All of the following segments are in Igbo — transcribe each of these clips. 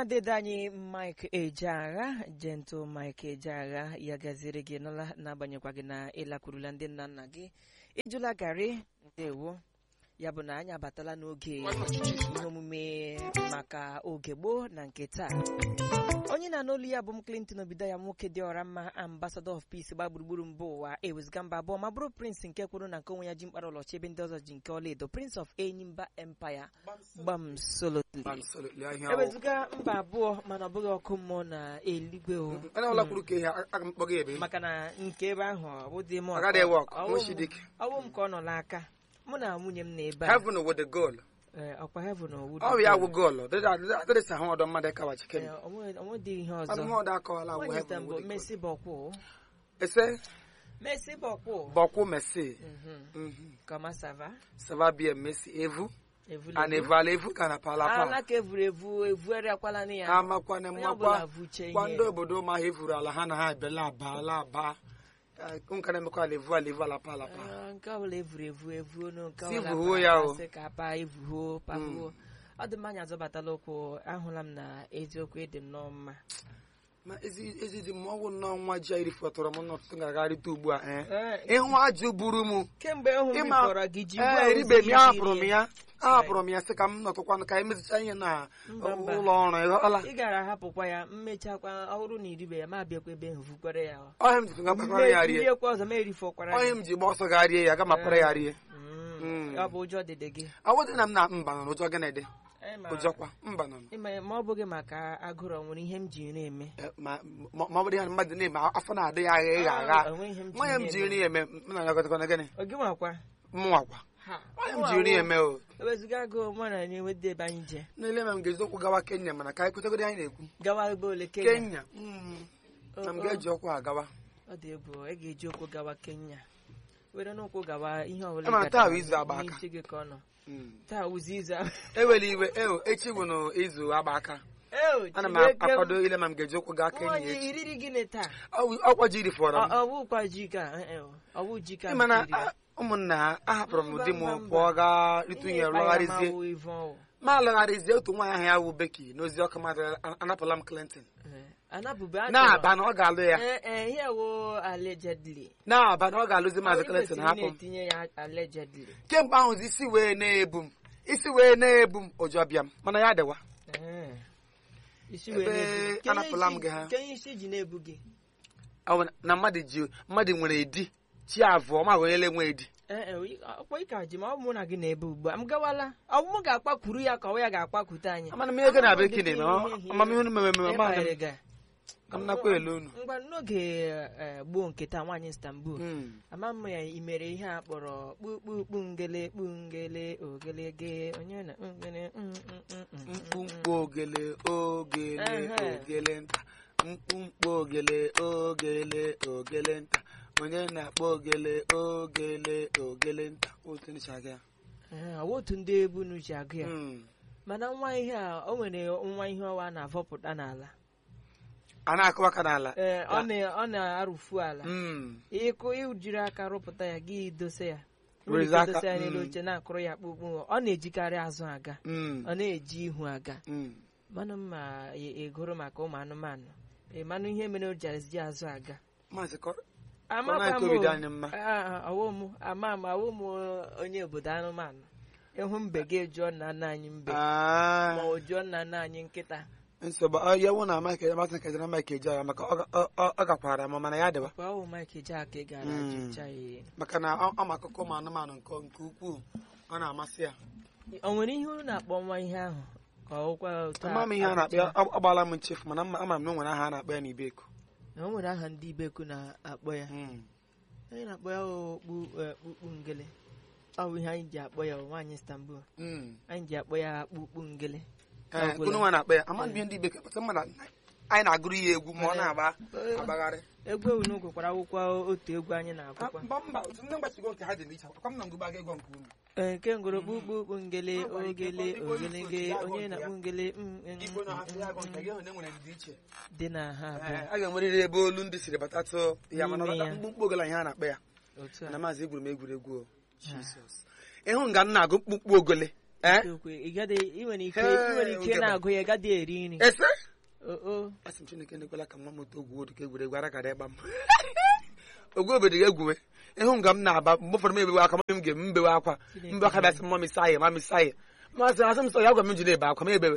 dede anyị mike ejeagha gentle mike ejeagha ya gaziri gị n'ala n'agbanyeghịkwa gị na ịlakwurula ndị nna nna gị ịjụla garị ndewo ya bụ na anyị abatala n'oge ihe omume maka oge gboo na nke taa onye na-anụ olu ya bụ m clinton obido ya nwoke dị ọra mma ambassador of peace gba gburugburu mba ụwa ewezụga mba abụọ ma bụrụ prince nke kwuru na nke onwe ya ji mkpara ọlọchi ebe ndị ọzọ ji nke ọlaedo prince of enyimba empire gbam solotly Absolutely, ahịa ahụ. ewezụga mba abụọ mana ọ bụghị ọkụ mmụọ na eluigwe o onye ọbụla kwuru ka ihe aga m kpọga ebe maka na nke ebe ahụ ọ bụ dị m Ọ gaghị ewe ọkụ, ọwụ m- nwechi dike. ọwụ m ka ọ nọ n'aka mụ na nwunye m na ebe a heaven with the goal Ee, ọkwa heaven owu ọ bụ ya wụ goal dịrịsa ha ọdọ mmadụ kawa chiken onwedị ihe ọzọ ọdụmọdụ akọwala wụ Nwanyị heaven Istanbul, with the goal Messi bọkwụ ese Messi bọkwụ bọkwụ mesi Mhm. Comment ça va? sava bie mesi evu Et vous, a les na-evu ala evu ka na pala Ah, pa là que vous vous vous akwala na ya. amakwana Onye mmakwa ọbụla vuche kwa ihe. ndị obodo ma ha evuru ala ha na ha ebela aba ala aba nka na-emekwa ala evu ala evu ala pa ala pa Ah, nke ọbụla evuru evu evu onu nke Si ọbụla vuhuo pa- ya o. pasị ka pa evuhuo pahuo ọ dị mma anyị azọbatala ụkwụ ahụla m na eziokwu ịdị nnọọ mma ma ezi ezi dị mma ọgwụ nnọọ nwa ji a iri fọtọrọ m n'ọtụtụ ngagharịta ugbu a ee Ee, ịhụ ajụ buru m kemgbe hụ m ịma rifọrọ gị ji ee eribe m ya ahapụrụ m ya ahapụrụ m ya sị ka m nọtụkwanụ ka emezicha ihe na Mba, mba. ụlọ ọrụ ịghọọla ị gara ahapụkwa ya mmechakwa ọhụrụ na iribe ya ma bịakwa ebe ahụ vukwere ya ọhịa m ji gakpakwara ya rie riekwa ọzọ ma erifọkwara ọhịa ya m ji gba ọsọ gaa rie ya aga mapara ya rie Mm, Mm. ọ bụ ụjọ dịdị gị awụdị na m na mba nọ n'ụjọ gịnị dị Ee, ma- ụjọkwa mba nọ Ịma- ma ọ bụghị maka agụrụ ọ nwere ihe m ji na-eme Eh, ma ma ma ọ bụrụ ya na mmadụ na-eme afọ na-adị ya agha ịgha agha Ah, o nweghị ihe m ji nwa ya m ji na-eme. nri eme m na ya gọtakwana gịnị Ọ gị nwakwa mụnwakwa Ha. nwa ya m ji nri eme o ewezuga agụụ mụ na na-enwede ebe anyị je n'ile ma m ga-eji ụkwụ gawa kenya mana ka anyị kwetegoro anyị na-ekwu gawa ebe ole Kenya kenya mm, na m ga-eji ụkwụ agawa ọ dị egwu ị ga-eji ụkwụ gawa Kenya were n'ụkwụ gawa ihe ọbụla Ama ị taa gatara bụ izu agba aka. n'isi gị ka ọ nọ Mm. taa wụzi izu a- ewela iwe eo echi bụ n'izu agba aka Eo, ana m Chineke m. akwado ile ma m ga-eji ụkwụ gaa kenya Nwaanyị echi iriri gịnị taa Ọ- ọkwa ji rifọrọ Ọ- m ọ bụkwa ji ka eh, eh, ọ bụ ji ka ịma na m riri. a- ụmụnna ha ahapụrụ m Mba, di m mba, mba. pụọ gaa ịtụ ihe Ihe ịkpa ya lọgharịzie ma wụ ife ọwụ. ma alọgharịzie otu nwaanyị ahụ ya wụ beki n'ozi ọkụ mmadụ anapụla m clinton Eh, anapụbe a chọrọ- na-aba na ọ ga-alụ ya Eh, eh, ihe wụ allegedly na-aba na ọ ga-alụzi maazị Ọ clinton kwesịrị hapụ m na-etinye ya allegedly kemgbe ahụ isi wee na-ebu m isi wee na-ebu m ụjọ bịa m mana ya dịwa Eh. isi Ebe wee na-ebu gị. anapụla m Kenye gị ha. isi- kenye isi ji na-ebu gị Ọ bụ na mmadụ ji mmadụ nwere edi chi abụọ ma gonyele nwe edi Eh, eh, ị- ọkwa ịka ji ma ọ bụ mụ na gị na-ebe ugbu a m gawala ọ bụ m ga-akpakwuru ya ka ọ ya ga-akpakwute anyị amana m ihe gị na Amaghị m bekee ụdị na ihe- ihe- amamihe unu mere mere ihe ma banyere gị. ka m nakwa elu unu ngwa n'oge eh, gboo nke taa nwaanyị Istanbul Mm. ama m ya i mere ihe a kpọrọ kpukpukpu ngele kpu ngele ogelege onye na ngele mm, mm, mm, mm, mm, mkpumkpu ogele ogele Ehe. ogele nta mkpumkpu ogele ogele ogele nta onye na-akpọ ogele ogele ogele nta otu ndị chaga ya Eh, ọ bụ otu ndị ebunu ji agụ ya Mm. mana nwa ihe a o nwere nwa ihe ọwa a na-avọpụta n'ala a na-akụwa aka n'ala Ee, ọ na- ọ na-arụfu ala Mm. ịkụ ijiri aka rụpụta ya gị dose ya Were Nwere ike aka, dose ya n'elu mm. oche na-akụrụ ya kpukpu ọ na-ejikarị azụ aga Mm. ọ na-eji ihu aga Mm. manụ mma egoro maka ụmụ anụmanụ ịmanụ ihe mere o ji ezi azụ aga Maazị Kọ- amakwa Kọnel m Covid o. anyị mma. Ah, ah, ọwụ m ama m awụ m onye obodo anụmanụ ịhụ mbe gị jụọ nna nna anyị mbe Ah. ma ọ jụọ nna nna anyị nkịta nsogbu ọ ya wụ na Mike Emerson kejara Mike eji agha maka ọ ga- ọ- ọ- ọ gakwara m mana ya dịwa kwa ọwụ Mike Jack ị gara Mm. jụcha ya maka na ọ ọ ma akụkọ ụmụ anụmanụ nke nke ukwuu ọ na-amasị ya o nwere ihe unu na-akpọ nwa ihe ahụ ka ọ kwa otu ama m ihe a na-akpọ ya ọ ọ gbaala m nchefu mana ama ama m na o nwere aha a na-akpọ ya n'Ibeko na o nwere aha ndị ibeku na-akpọ ya Mm. anyị na-akpọ ya okpu eh, kpukpu ngele ọ bụ ihe anyị ji akpọ ya nwaanyị Istanbul Mm. anyị ji akpọ ya kpukpu ngele Ee, Ọgwụla. unu nwa na-akpọ ya ama m ihe ndị Ibeko pụta mmadụ anyị na-agụrụ ya egwu ma ọ na-agba Eh, agbagharị egwu unu gụkwara akwụkwọ otu egwu anyị na-agụkwa mba mba otu ndị mgbachigo nke ha dị n'iche akwa m na ngụba ga-ego nke unu Ee, nke ngoro kpukpu kpu ngele Ha nwere ike ogele ịkpọ- ịkpọ ogelege ifo ji onye agụ na-akpụ ngele mm, mm, Igbo mm, na-ahasị ya agụ nke mm, gị hụ na enwere ndị iche dị na ha Ee, abụọ a ga-enwerịrị ebe olu ndị siri batatụ ya mana N'ime ya. mkpụmkpụ ogele ihe a na-akpọ ya otu a na maazị egwuru m egwuregwu o. Jizọs ịhụ nga m na-agụ mkpụmkpụ ogele Eh? Okwu, ị gaghị- ị nwere ike Hey, ị nwere ike Ugebe. na-agụ ya gaghị eri nri ese o o asị m chineke nekwela ka nwa m otu ogwu odu ka egwuregwu ara kara ịgba m ogwu obodo ga egwuwe ịhụ nga m na-aba mgbe ụfọdụ m ebewe akwa m ga m bewe akwa Chineke. mbe aka bịasị mma saye ma saye masị asị m sọ ya gwa m ji na-ebe akwa m ebewe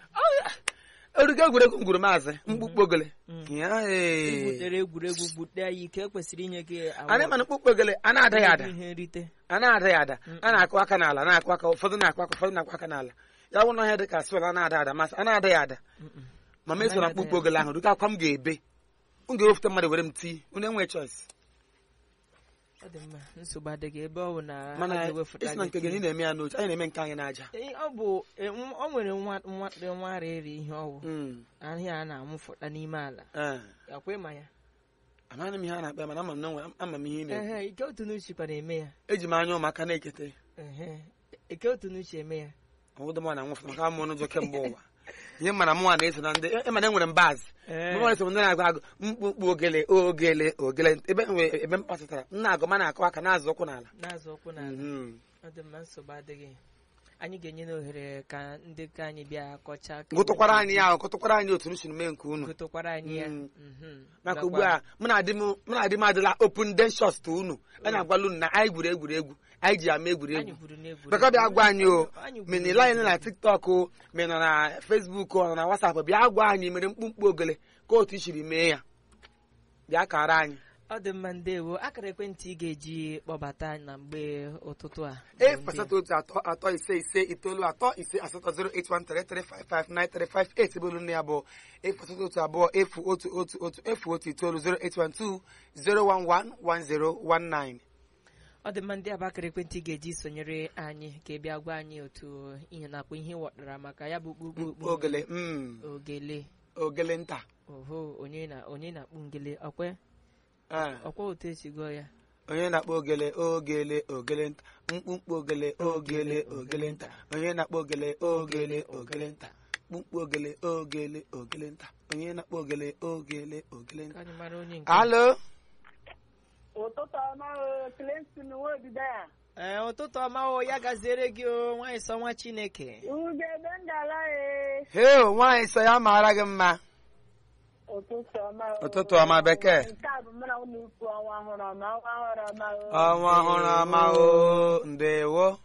erugo egwuregwu m gwuru maazị mkpukpu ogele Ya, ee. igbutere egwuregwu gbute ya ike ekwesịrị inye gị award. anyị mana mkpukpu ogele a na-ada ya ada ihe nrite a na-ada ya ada a na-akụ aka n'ala na-akụ aka ụfọdụ na-akụ aka ụfọdụ na-akụ aka n'ala ya bụ na ọhịa dị ka swel a na-ada ada masị a na-ada ya ada ma m eso na mkpukpu ogele ahụ duka akwa m ga-ebe m ga-ewepụta mmadụ were m tii unu enwe choice ọ dị mma nsogbu adịghị ebe ọ bụ na mana a ga-ewepụta isi na gị nke gị na ị na-eme ya n'oche anyị na-eme nke anyị n'aja Ee, ọ bụ e, nwa- ọ nwere nwa nwa nwara eri ihe ọwụ Mm, ahịa a na-amụfụta n'ime ala eh. yakwa ịma ya amaghị m ihe a na-akpa ya mana ama m na onwe- ama m ihe ị na-eme ehe ike otu n'uche na-eme ya eji m anya ụmụaka na-ekete ehe ike otu n'uche eme ya ọwụdụ m na-anwụfụ maka amụ n'ụjọ kemgbe ụwa ihe mana mụnwa na-eso na ndị e mana enwere m baazị Ee. mụnwa na-eso ndị na-agụ agụ mkpukpu ogele ogele ogele ebe m nwere- ebe m kpasịtara m na-agụ ma na-akụ aka na-azụ ụkwụ n'ala na-azụ ụkwụ n'ala Mhm. ọ dị mma nsogbu adịghị anyị ga-enye n'ohere ka ndị ka anyị bịa kọchaa ka gụtụkwara anyị ya ahụ gụtụkwara anyị otu m si mee nke unu gụtụkwara anyị ya Mm. Mhm. maka Nakwa- ugbu a mụ na di m mụ na di m adịla open den shots to unu a na-agwala unu na anyị gwuru egwuregwu anyị ji ama anyị egwuregwu gwuru n'egwuregwu. bịakọ bịa gwa anyị o Anyị gwuru menile anyị nọ na n'egwuregwu. tiktok o ma ị nọ na facebook o nọ na whatsapp bịa gwa anyị mere mkpumkpu ogele ka otu i siri mee ya bịa kara anyị ọ dị mma ndewo akara ekwentị ị ga-eji kpọbata na mgbe ụtụtụ a bụ efu ndị a. asatọ otu atọ atọ ise ise itoolu atọ ise asatọ zero eight one three three five five nine three five eight ebe olu nne ya bụ efu asatọ otu abụọ efu otu otu otu efu otu itoolu zero eight one two zero one one one zero one nine ọ dị mma ndị a bụ akara ekwentị ị ga-eji sonyere anyị ka ị bịa gwa anyị otu ihe na-akpọ ihe wọtara maka ya bụ kpukpukpu ogele mm, ogele ogele nta oho onye na onye na-akpụ ngele ọkwe Eh, ọkwa otu esi gụọ ya onye na-akpọ ogele ogele ogele nta mkpumkpu ogele ogele ogele nta onye na-akpọ ogele ogele ogele nta mkpumkpu ogele ogele ogele nta onye na-akpọ ogele ogele ogele ka nta anyị mara onye nke alo ụtụtụ ọma o Clinton nwobido ya ee ụtụtụ ọma o ya gaziere gị o nwaanyị sọ nwa chineke ugebe ndala e heo nwaanyị sọ ya mara gị mma ụtụtụ ọma o Ụtụtụ ọma, bekee. nke a bụ mụ na ụlọ ikwu ọnwa ọhụrụ ọma ọnwa ọhụrụ ọma o ọnwa ọhụrụ ọma o ndewo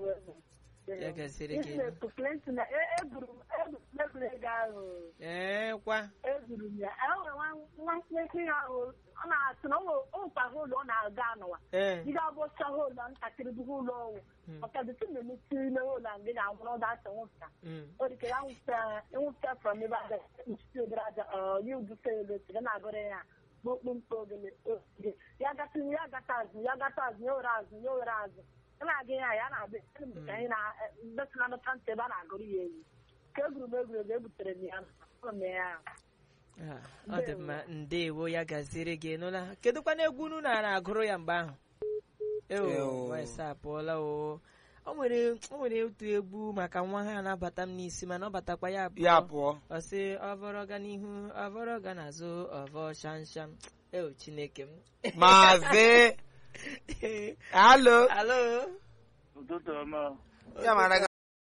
ya gaziere gị Isepu Clinton na e- egwuru m egwuru m egwuregwu ahụ ee kwa egwuru m ya enwe nwa nwa nkịrị ahụ ọ na-asị na ụkwaha ụlọ ọ na-aga anụwa ee Ndị abụcha ụlọ ntakịrị bụ ụlọ ọnwụ Mm. ọkadịtụ na-emesi ime ụlọ ndị ga-anwụrụ ọdụ asị nwụpụta Mm. o dịka ya nwụpụta from ebe aja nchutu obere aja ọ ya udufe ebe tiga na-agụrụ ya kpokpo mkpa ogele ogige ya gata ya gata azụ ya gata azụ ya were azụ ya were azụ ya na-aga ya ya na-abịa ka anyị na mbesị na nụta ntị ebe a na-agụrụ ya ewu ka egwuru m egwuregwu ebutere m ya ụlọ m ya Ah, ọ dị mma ndewo ya gaziere gị nụla kedụkwana egwu unu na agụrụ ya mgbe ahụ eo Eo. nwanyị apụọla o o nwere o nwere otu egwu maka nwa ha na-abata m n'isi mana ọ batakwa ya abụọ ya pụọ ọ sị ọvọrọ ga n'ihu ọvọrọ ga n'azụ ọvọ shamsham eo chineke m maazị alo alo ụtụtụ ọma ya mara gị